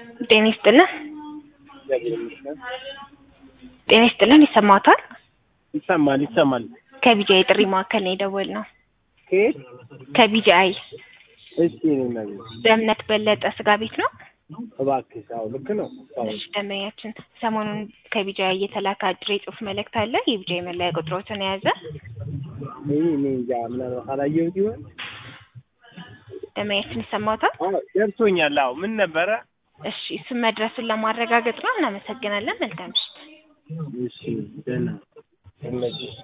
ጤና ይስጥልን። ጤና ይስጥልን። ይሰማዎታል? ይሰማል ይሰማል። ከቢጂአይ ጥሪ ማዕከል ነው የደወልነው። ከየት? ከቢጂአይ እሺ ነው ነገር በእምነት በለጠ ስጋ ቤት ነው። እባክሽ። አዎ ልክ ነው። አዎ እሺ ደንበኛችን ሰሞኑን ከቢጂአይ እየተላከ አጭር የጽሁፍ መልእክት አለ። የቢጂአይ መለያ ቁጥሮትን የያዘ ይሄ እኔ እንጃ ምናልባት አላየሁት ይሆን? ደንበኛችን ይሰማዎታል? አዎ ደርሶኛል። አዎ ምን ነበረ? እሺ እሱን መድረሱን ለማረጋገጥ ነው። እናመሰግናለን። መልካም ምሽት። እሺ ደህና ይመችሽ።